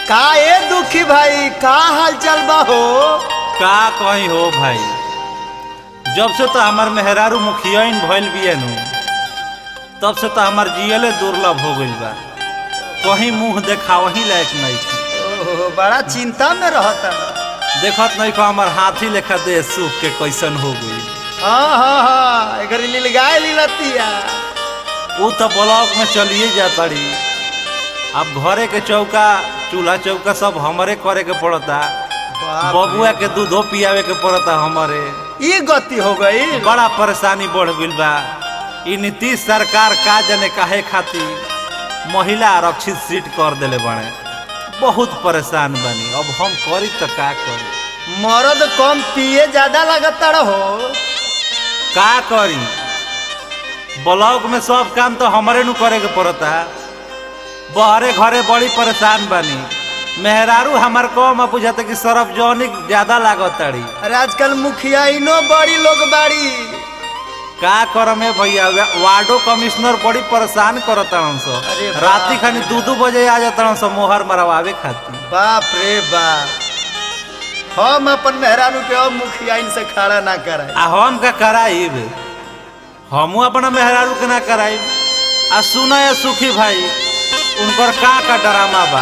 का ए दुखी भाई का हाल चाल बा हो का कहीं हो भाई जब से तो हमार मेहरारू मुखियाइन भइल बिया नु तब से तो हमार जियले दुर्लभ हो गइल बा कहीं मुंह देखावही लायक नहीं थी ओहो, बड़ा चिंता में रहता देखत नहीं को हमार हाथी लेखा देह सूख के कैसन हो गई हाँ हाँ हाँ एकर लीलगाय लीलतिया ऊ तो ब्लॉक में चलिए जाताड़ी अब घरे के चौका चूल्हा चौका सब हमरे करे के पड़ता बाप बबुआ के दूधो पियावे के पड़ता हमरे रे। ई गति हो गई बड़ा परेशानी बढ़ गइल बा ई नीतीश सरकार का जने काहे खातिर महिला आरक्षित सीट कर देले बाड़े बहुत परेशान बनी अब हम करी तो का करी मरद कम पिए ज्यादा लगता रहो का करी ब्लॉक में सब काम तो हमरे नु करे के पड़ता बहरे घरे बड़ी परेशान बनी मेहरारू हमार कम बुझाते कि सरफजौनिक ज्यादा लागत ताड़ी अरे आजकल मुखिया इनो बड़ी लोग बाड़ी का करम है भैया वा- वार्डो कमिश्नर बड़ी परेशान करत सो अरे बाप राती खानी दू दू बजे आ जाता सो मोहर मरवावे खातिर बाप रे बाप हम अपन मेहरानू के अब मुखिया इनसे खड़ा ना कराए आ हम का कराइब हमू अपना मेहरारू के ना कराइब आ सुना है सुखी भाई उनकर का का ड्रामा बा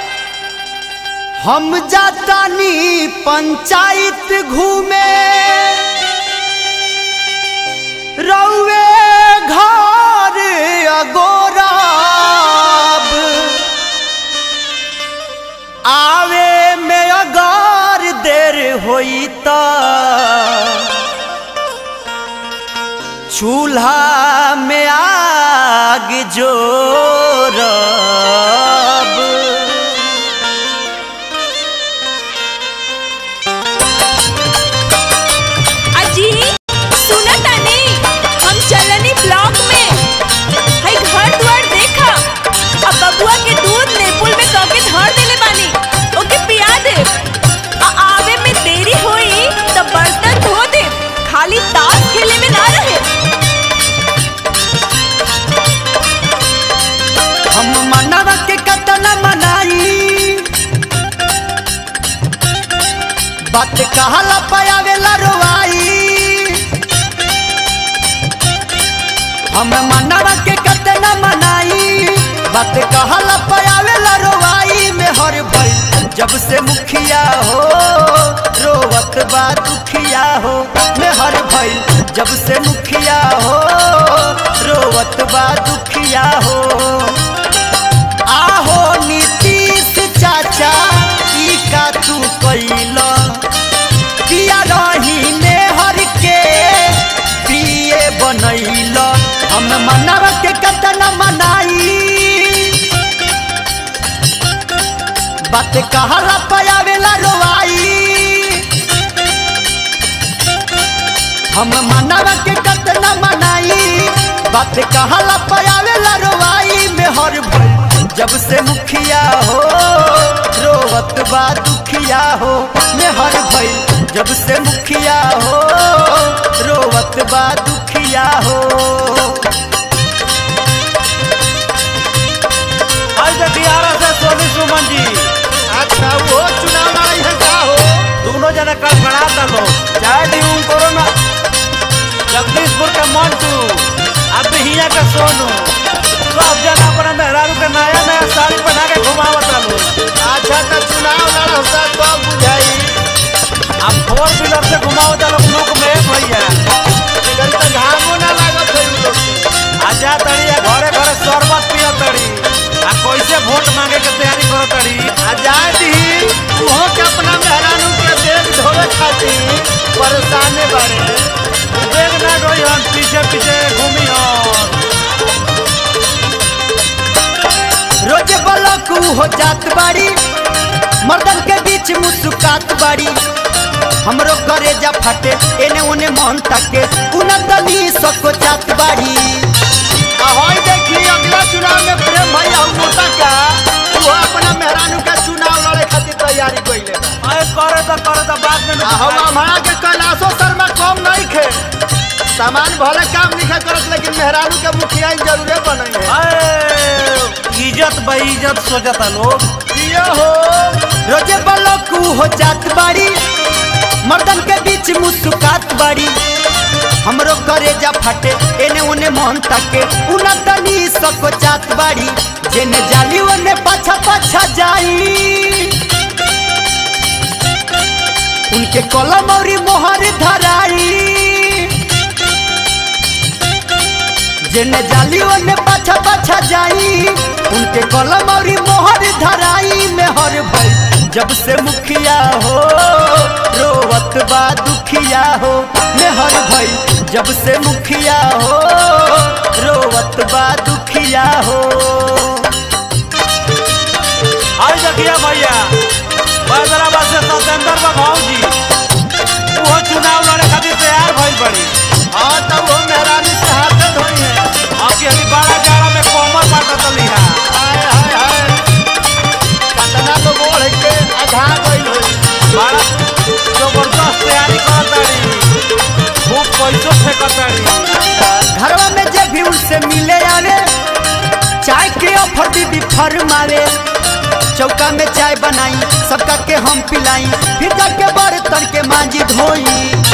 हम जातानी पंचायत घूमे रउए घर अगोराब आवे में अगर देर होई त चूल्हा में आग जोरब अजी सुना तानी हम चलनी ब्लॉक में हई घर द्वार देखा अब बबुआ के दूध नेपुल में कके धर देले बानी ओके पिया दे आ आवे में देरी होई त बर्तन धो दे खाली ताश खेले में ना रहे हम मनवा के कतना मनाई बात कहला पयावेला रोवाई हम मनवा के कतना मनाई बात कहला पयावेला रोवाई में हर भई जब से मुखिया हो रोवत बा दुखिया हो में हर भई जब से मुखिया हो रोवत बा दुखिया हो आहो नीतीश चाचा ई का तू कैल पिया रही हर के पिए बनैल हम मनवा के कतन मनाई बात कहला पयावेला रोवाई हम मनवा के कतना मनाई बात कहला पयावेला रोवाई में हर भई जब से मुखिया हो रोवत बा दुखिया हो में हर भई जब से मुखिया हो रोवत बा दुखिया हो आज दियारा से सोनी सुमन जी अच्छा वो चुनाव लड़ाई है का हो दोनों जना कल खड़ा था लोग चाहे डी उन कोरोना जगदीशपुर का मंटू अब हिया का सोनू सब जना अपना मेहरारू के नया नया साड़ी पहना के घुमावता लोग अच्छा तो चुनाव लड़ौता तो बुझाई अब फोर व्हीलर से घुमावता लोग लोग में भैया इधर तो घामो ना लागत है उ लोग के। आजा तड़ी आ घरे घरे शरबत पिया तड़ी आ कैसे वोट मांगे के तैयारी करो तड़ी आजादी उहो के अपना मेहरानू के बेग धोवे खातिर परेशाने बारे बेग ना डोई हम पीछे पीछे घूमी हम रोज बलक हो जात बाड़ी मर्दन के बीच मुस्कुरात बाड़ी हमरो करे जा फटे एने ओने मन तके उनदली सको जात बाड़ी ahoy देखी अगला चुनाव में प्रेम भैया हम मोटा का वो अपना मेहरानू का चुनाव लड़े खातिर तैयारी कइले बा अरे करे तो करे तो बाद में आ हम हमारा के कैलाशो शर्मा कम नहीं खे सामान भले काम नहीं करत लेकिन मेहरानू के मुखिया जरूरे बने है अरे, इज्जत इज्जत बेइज्जत सोचता लोग पिया हो रोजे बलकू हो जात बाड़ी मर्दन के बीच मुस्कुरात बाड़ी हमरो करेजा फाटे एने ओने मन ताके उना तनी सको जात बाड़ी जेने जाली ओने पाछा पाछा जाई उनके कलम और मोहर धराई जेने जाली ओने पाछा पाछा जाई उनके कलम और मोहर धराई में हर भई जब से मुखिया हो रोवत बा दुखिया हो में हर भई जब से मुखिया हो रोवत बा दुखिया हो आई देखिए भैया हैदराबाद से सत्येंद्र बा भौजी वो चुनाव लड़े खातिर तैयार भइल बड़ी हाँ तब वो मेहरानी से हाथ धोई है अब अभी बड़ा जाड़ा में कोमर बांटत लिहा हाय हाय हाय कतना तो बोल है के आधा गइल होई बड़ा जबरदस्त तैयारी करताड़ी खूब पैसो फेंकताड़ी घरवा में जब भी उनसे मिले आवे चाय के ऑफर दीदी फरमावे चौका में चाय बनाई सबका के हम पिलाई फिर जाके बर्तन के मांजी धोई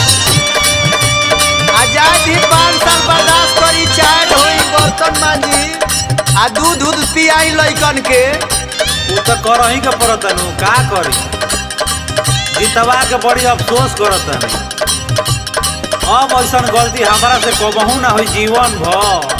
आजादी पाँच साल बर्दाश्त करी चाय धोई बर्तन मांजी आ दूध दूध पियाई लइकन के वो तो करही के पड़तनु का करी जीतवा के बड़ी अफसोस करतनी अब ऐसन गलती हमारा से कबहू ना हुई जीवन भर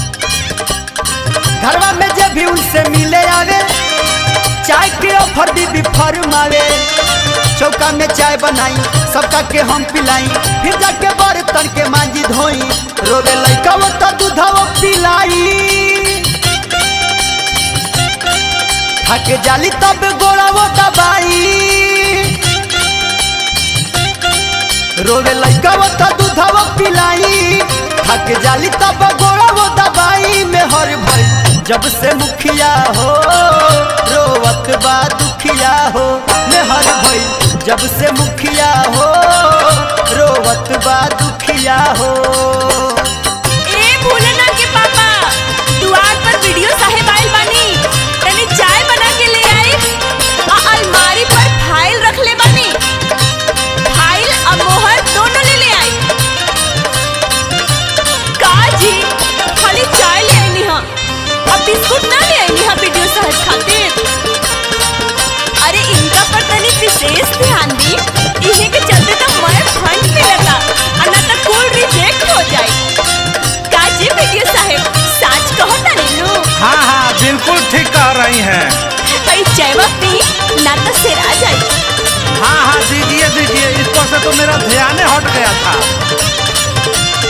घरवा में जब भी उनसे मिले आवे चाय के ऑफर दीदी फरमावे चौका में चाय बनाई सबका के हम पिलाई फिर जाके बर्तन के मांजी धोई रोवे लइका वो तो दूधवा पिलाई खाके जाली तब गोड़ा वो दबाई रोवे लइका वो तो दूधवा पिलाई खाके जाली तब गोड़ा वो दबाई में हर भई जब से मुखिया हो रोवत बा दुखिया हो में हर भई जब से मुखिया हो रोवत बा दुखिया हो ए भोलेना के पापा दुआर पर वीडियो साहेब आइल बानी तनी चाय बना के ले आई आ अलमारी पर फाइल रख ले बानी फाइल आ मोहर दोनों ले ले आई का जी खाली चाय ले आईनी हां अब बिस्कुट ना ले आईनी हां वीडियो साहेब खातिर अरे इनका पर तनी विशेष ध्यान दी इन्हीं के चलते तो मैं फंड मिलता और ना तो कॉल रिजेक्ट हो जाए काजी वीडियो साहेब सच कहो तनी नु हाँ हाँ बिल्कुल ठीक कह रही हैं भाई चायवा पी ना तो सिर आ जाए हाँ हाँ दीजिए दीजिए इस पर से तो मेरा ध्यान ही हट गया था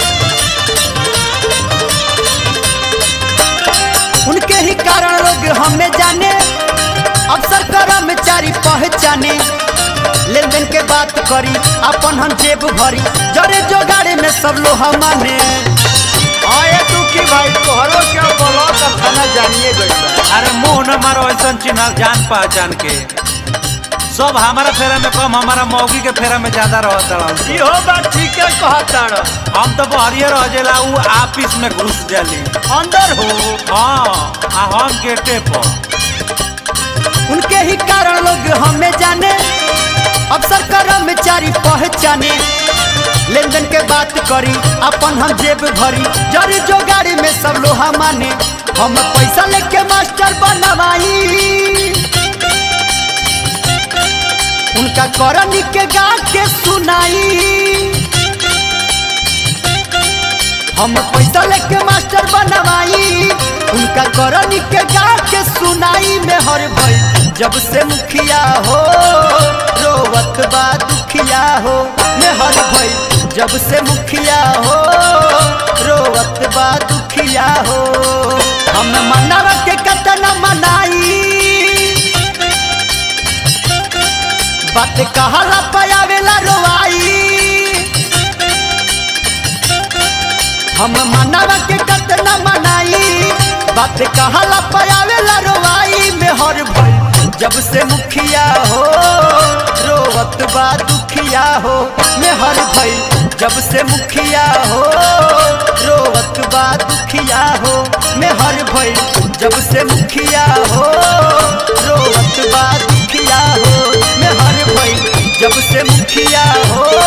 उनके ही कारण लोग हमें जाने अफसर कर्मचारी पहचाने लेन देन के बात करी अपन हम जेब भरी जरे जोगाड़े में सब लोग माने आए तू की भाई तोहरो क्या बोलो तो खाना जानिए गई अरे मुंह न मारो ऐसा चिन्ह जान पहचान के सब हमारा फेरा में कम हमारा मौगी के फेरा में ज्यादा रहता इहो बात ठीक है कहता हम तो बहरिए रह जाला उ ऑफिस में घुस जाली अंदर हो हाँ आ हम गेटे पर उनके ही कारण लोग हमें जाने अफसर कर्मचारी पहचाने लेन देन के बात करी अपन हम जेब भरी जरी जो गाड़ी में सब लोहा माने हम पैसा लेके मास्टर बनवाई उनका करनी के गा के सुनाई हम पैसा लेके मास्टर बनवाई उनका करनी के गा के सुनाई में हर भई जब से मुखिया हो रोवत बा दुखिया हो में हर भई जब से मुखिया हो रोवत बा दुखिया हो हम मनावा के कतना मनाई बात कहला पयावेला रोवाई हम मनावा के कतना मनाई बात कहला पयावेला रोवाई में हर भई जब से मुखिया हो रोवत बा दुखिया हो में हर भई जब से मुखिया हो रोवत बा दुखिया हो में हर भई जब से मुखिया हो रोवत बा दुखिया हो मेहर भइल जब से मुखिया हो